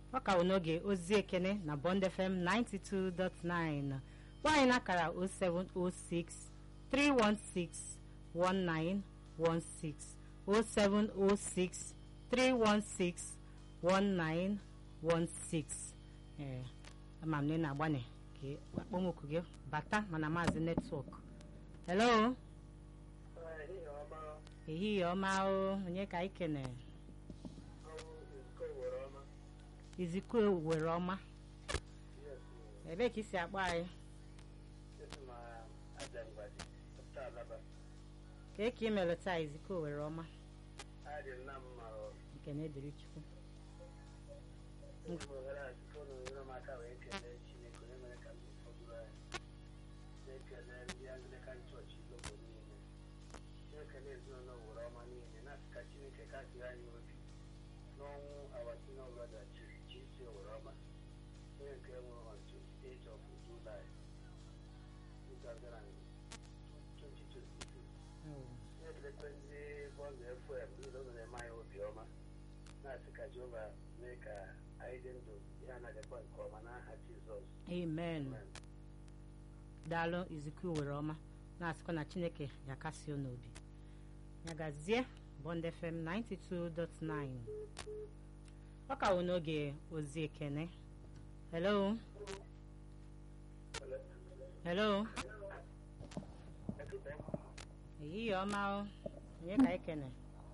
ọ ka bụ n'oge ozi ekene na Bond FM 92.9 gwa anyị n'akara 0706 316 1916 0706 316 1916 ee ama m na ị na-agbanye ka akpọmoku gị bata mana maazị netwọk hello ehihie ọma o onye ka anyị kene izikwe were ọma ebee ka isi akpọ anyị kee ka ị mere taa izikwe were ọma nke na-ediri chukwu ekele ezinụlọ were ọma niile na-asị ka chineke kasịrị anyị obi n'ọnwụ awatina brọda chisi were ọma onye nke nwụrụ on 28 of July 2022 na-ekelekwe ndị bọndụ fm niile ụlọ na-eme anyị obi ọma na-asị ka jehova mee ka anyị dị ndụ ihe anaghịkwa nke ọma n'aha jizọs amen daalụ izikwe were ọma na-asịkwa na chineke ga-akasi unu obi ya gazie Bond FM 92.9 ọ ka wụ n'oge ozi ekene hello hello ehihie ọma o onye ka ekene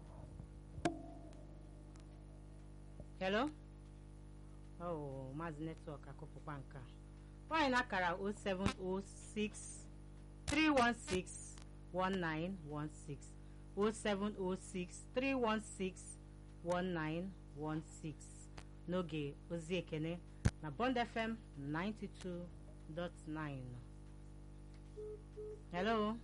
hello oh maazị netwọk akụpụkwa nke a nwaanyị na-akara 0706 316 1916 0706 316 1916 n'oge ozi ekene na Bond FM 92.9 hello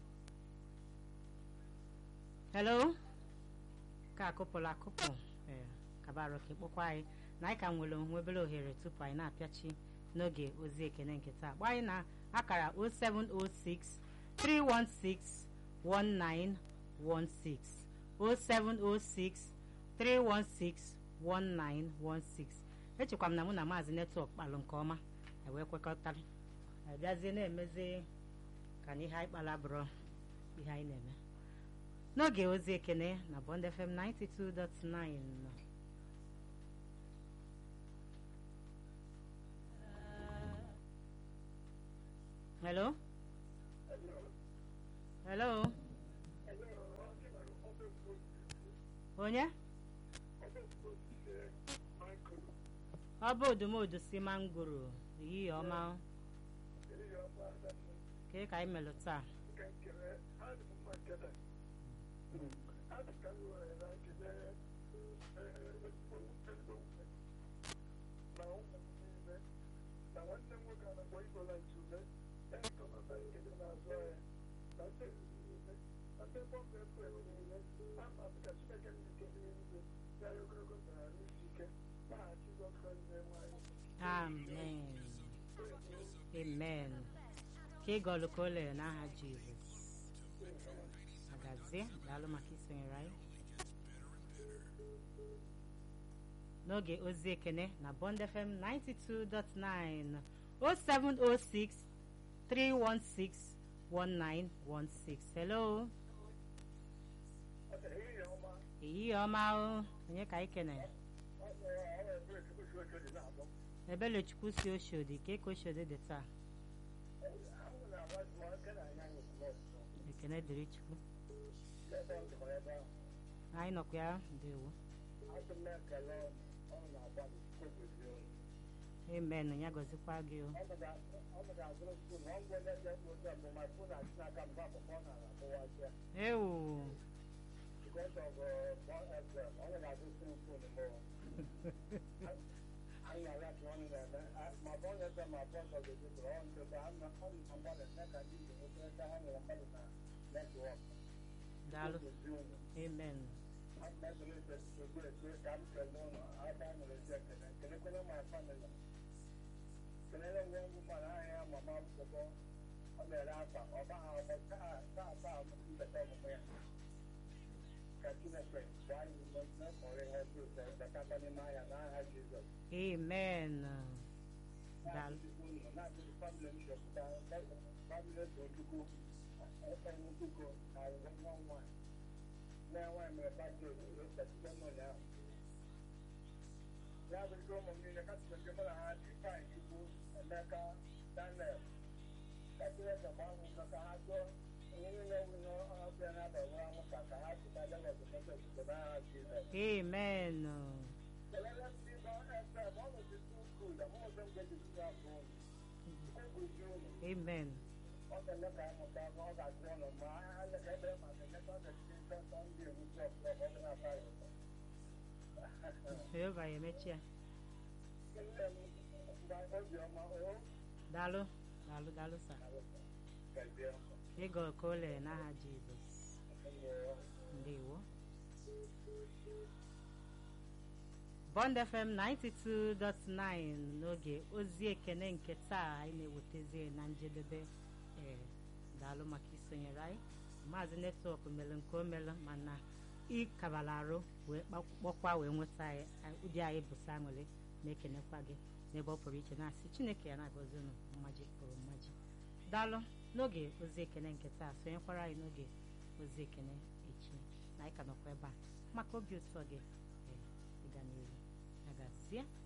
hello ka akụpụla akụpụ ee kabarụ ka ịkpọkwa anyị na anyị ka nwere onwe obere ohere tupu anyị na-apịachi n'oge ozi ekene nke taa gba anyị na akara 0706 316 1916 0706 316 1916 echekwa m na mụ na maazị netwọk kpalụ nke ọma wee kwekọtara abịazie na-emezi ka na ihe anyị kpara bụrụ ihe anyị na-eme n'oge ozi ekene na Bond FM 92.9 hello hello onye ọ bụ odumodu si mangoro ehihie ọma kee ka anyị melụ taa na nwanne m nwoke a na-akpọ igola ntule na ndị niile na ndị bọmbụ ekwere niile na mma ka chineke nke niile ya ya ogologo ndara n'isi ike n'aha jizọs kraịst na-enwe anyị amen amen ka ịgọlụ ka o lere n'aha jizọs agazie daalụ maka isonyere anyị n'oge ozi ekene na Bond FM 92.9 0706 316 1916 hello ehihie ọma o onye ka anyị kene ebelechukwu si oshodi ka eke oshodi dị taa ekene dịrị chukwu anyị nọkwa ya ndewo amen ya gọzikwa gị o ewu daalụ amen kelere nwe ngwu mara ahịa mama akwụkwọ ọ na-ere akwa ọ baghị ọgbọ taa taa taa mbeta ọmụmụ ya ka chineke gbaa anyị ume na mkpọrọ ihe ọjọọ bekata n'ime ahịa n'aha jizọs amen daalụ ya bụ ndị ụmụ m niile kasịrị nke mụ na ha dị fain chukwu emeka daniel kasịrị ka gbanwụ maka ha jụọ onye niile nwụ n'ọbịa na-abalị anwụ ka ka ha chụta Lagos State Obodo n'aha Jizọs amen kelele m ndị nọ FM ọ nụzi too good amụmụzi m ga-ejizi abụọ unu unu amen ọ ga-eme ka amụta ọ ga-agụ ụlọ ma ha leka ebere maka emeka ọ ga-eji nsọ ndị ewu klọb klọb ọ ga-aba ya ụtọ jehova ya emechi ya nne m mgbe obiọma o daalụ daalụ daalụ sa gazie ịgọ ka o lere n'aha jizọs ndewo bond fm 92.9 n'oge ozi ekene nke taa anyị na-ewetazi na njedebe ee daalụ maka isonyere anyị maazị netwọk mere nke o mere mana ịkabala arụ wee kpọkwa wee nweta anyị ụdị anyị bụ sanwere na-ekenekwa gị n'ebe ọ pụrụ iche na-asị chineke ya na-agọzi unu mmaji pụrụ mmaji daalụ n'oge ozi ekene nke taa sonyekwara anyị n'oge ozi ekene echi na anyị ka nọkwa ebe a maka obi ụtọ gị ee ịga n'ihu agazie